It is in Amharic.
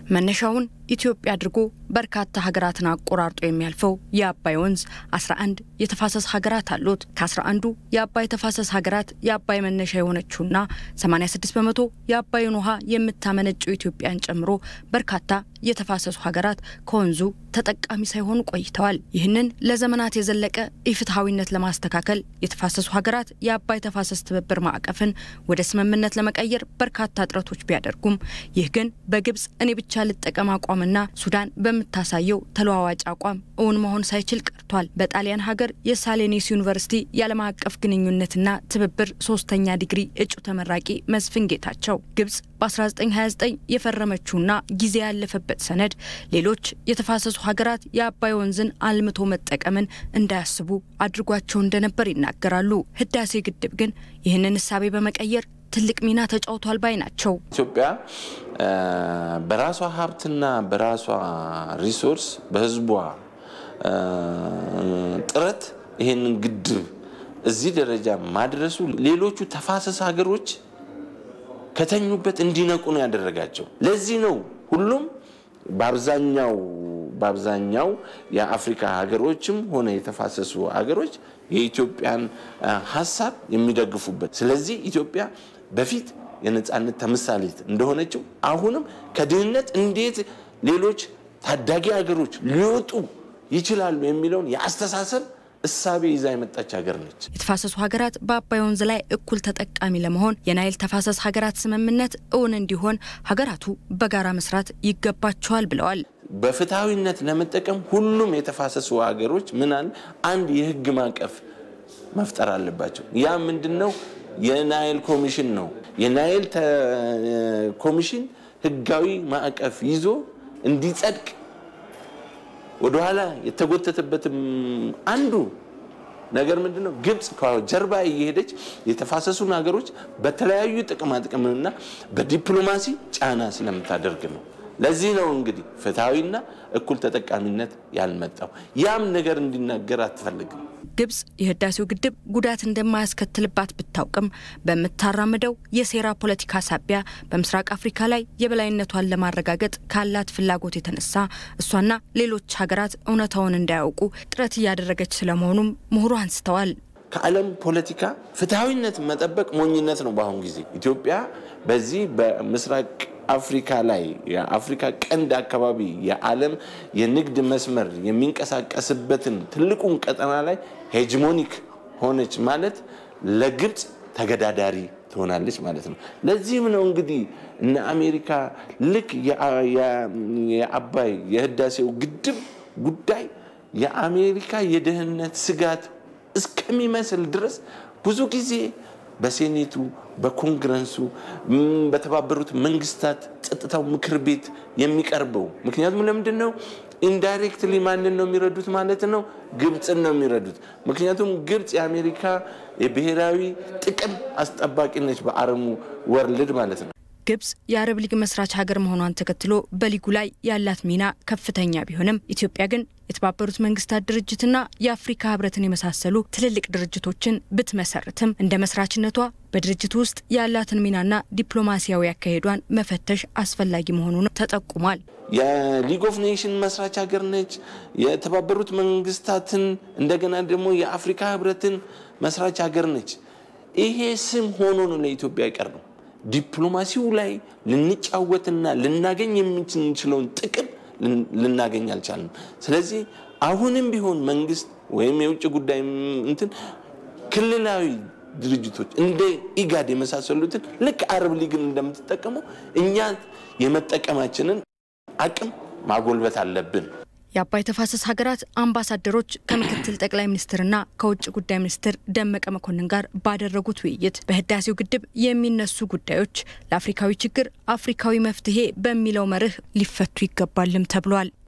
መነሻውን ኢትዮጵያ አድርጎ በርካታ ሀገራትን አቆራርጦ የሚያልፈው የአባይ ወንዝ 11 የተፋሰስ ሀገራት አሉት። ከ11ዱ የአባይ ተፋሰስ ሀገራት የአባይ መነሻ የሆነችውና 86 በመቶ የአባይን ውሃ የምታመነጨው ኢትዮጵያን ጨምሮ በርካታ የተፋሰሱ ሀገራት ከወንዙ ተጠቃሚ ሳይሆኑ ቆይተዋል። ይህንን ለዘመናት የዘለቀ ኢፍትሐዊነት ለማስተካከል የተፋሰሱ ሀገራት የአባይ ተፋሰስ ትብብር ማዕቀፍን ወደ ስምምነት ለመቀየር በርካታ ጥረቶች ቢያደርጉም ይህ ግን በግብጽ እኔ ብቻ ልጠቀም አቋምና ሱዳን በምታሳየው ተለዋዋጭ አቋም እውን መሆን ሳይችል ቀርቷል። በጣሊያን ሀገር የሳሌኒስ ዩኒቨርሲቲ የዓለም አቀፍ ግንኙነትና ትብብር ሶስተኛ ዲግሪ እጩ ተመራቂ መስፍን ጌታቸው ግብጽ በ1929 የፈረመችውና ጊዜ ያለፈበት ሰነድ ሌሎች የተፋሰሱ ሀገራት የአባይ ወንዝን አልምቶ መጠቀምን እንዳያስቡ አድርጓቸው እንደነበር ይናገራሉ። ህዳሴ ግድብ ግን ይህንን እሳቤ በመቀየር ትልቅ ሚና ተጫውቷል ባይ ናቸው። ኢትዮጵያ በራሷ ሀብትና በራሷ ሪሶርስ በህዝቧ ጥረት ይሄንን ግድብ እዚህ ደረጃ ማድረሱ ሌሎቹ ተፋሰስ ሀገሮች ከተኙበት እንዲነቁ ነው ያደረጋቸው። ለዚህ ነው ሁሉም በአብዛኛው በአብዛኛው የአፍሪካ ሀገሮችም ሆነ የተፋሰሱ ሀገሮች የኢትዮጵያን ሀሳብ የሚደግፉበት። ስለዚህ ኢትዮጵያ በፊት የነፃነት ተምሳሌት እንደሆነችው አሁንም ከድህነት እንዴት ሌሎች ታዳጊ ሀገሮች ሊወጡ ይችላሉ የሚለውን የአስተሳሰብ እሳቤ ይዛ የመጣች ሀገር ነች። የተፋሰሱ ሀገራት በአባይ ወንዝ ላይ እኩል ተጠቃሚ ለመሆን የናይል ተፋሰስ ሀገራት ስምምነት እውን እንዲሆን ሀገራቱ በጋራ መስራት ይገባቸዋል ብለዋል። በፍትሐዊነት ለመጠቀም ሁሉም የተፋሰሱ ሀገሮች ምናል አንድ የህግ ማዕቀፍ መፍጠር አለባቸው። ያ ምንድን ነው? የናይል ኮሚሽን ነው። የናይል ኮሚሽን ህጋዊ ማዕቀፍ ይዞ እንዲጸድቅ ወደኋላ የተጎተተበትም አንዱ ነገር ምንድን ነው? ግብፅ ከጀርባ እየሄደች የተፋሰሱን ሀገሮች በተለያዩ ጥቅማጥቅምና በዲፕሎማሲ ጫና ስለምታደርግ ነው። ለዚህ ነው እንግዲህ ፍትሐዊና እኩል ተጠቃሚነት ያልመጣው። ያም ነገር እንዲናገር አትፈልግም። ግብጽ የህዳሴው ግድብ ጉዳት እንደማያስከትልባት ብታውቅም በምታራምደው የሴራ ፖለቲካ ሳቢያ በምስራቅ አፍሪካ ላይ የበላይነቷን ለማረጋገጥ ካላት ፍላጎት የተነሳ እሷና ሌሎች ሀገራት እውነታውን እንዳያውቁ ጥረት እያደረገች ስለመሆኑም ምሁሩ አንስተዋል። ከዓለም ፖለቲካ ፍትሐዊነት መጠበቅ ሞኝነት ነው። በአሁኑ ጊዜ ኢትዮጵያ በዚህ በምስራቅ አፍሪካ ላይ የአፍሪካ ቀንድ አካባቢ የዓለም የንግድ መስመር የሚንቀሳቀስበትን ትልቁን ቀጠና ላይ ሄጅሞኒክ ሆነች ማለት ለግብፅ ተገዳዳሪ ትሆናለች ማለት ነው። ለዚህም ነው እንግዲህ እነ አሜሪካ ልክ የአባይ የህዳሴው ግድብ ጉዳይ የአሜሪካ የደህንነት ስጋት እስከሚመስል ድረስ ብዙ ጊዜ በሴኔቱ፣ በኮንግረሱ፣ በተባበሩት መንግስታት ጸጥታው ምክር ቤት የሚቀርበው ምክንያቱም ለምንድን ነው ኢንዳይሬክትሊ ማንን ነው የሚረዱት ማለት ነው? ግብፅን ነው የሚረዱት። ምክንያቱም ግብፅ የአሜሪካ የብሔራዊ ጥቅም አስጠባቂ ነች በአረሙ ወርልድ ማለት ነው። ግብጽ የአረብ ሊግ መስራች ሀገር መሆኗን ተከትሎ በሊጉ ላይ ያላት ሚና ከፍተኛ ቢሆንም ኢትዮጵያ ግን የተባበሩት መንግስታት ድርጅትና የአፍሪካ ህብረትን የመሳሰሉ ትልልቅ ድርጅቶችን ብትመሰርትም እንደ መስራችነቷ በድርጅቱ ውስጥ ያላትን ሚናና ዲፕሎማሲያዊ አካሄዷን መፈተሽ አስፈላጊ መሆኑን ተጠቁሟል። የሊግ ኦፍ ኔሽን መስራች ሀገር ነች። የተባበሩት መንግስታትን እንደገና ደግሞ የአፍሪካ ህብረትን መስራች ሀገር ነች። ይሄ ስም ሆኖ ነው ለኢትዮጵያ አይቀር ነው። ዲፕሎማሲው ላይ ልንጫወትና ልናገኝ የምንችለውን ጥቅም ልናገኝ አልቻልንም። ስለዚህ አሁንም ቢሆን መንግስት ወይም የውጭ ጉዳይ እንትን ክልላዊ ድርጅቶች እንደ ኢጋድ የመሳሰሉትን ልክ አረብ ሊግን እንደምትጠቀመው እኛ የመጠቀማችንን አቅም ማጎልበት አለብን። የአባይ ተፋሰስ ሀገራት አምባሳደሮች ከምክትል ጠቅላይ ሚኒስትርና ከውጭ ጉዳይ ሚኒስትር ደመቀ መኮንን ጋር ባደረጉት ውይይት በህዳሴው ግድብ የሚነሱ ጉዳዮች ለአፍሪካዊ ችግር አፍሪካዊ መፍትሄ በሚለው መርህ ሊፈቱ ይገባልም ተብሏል።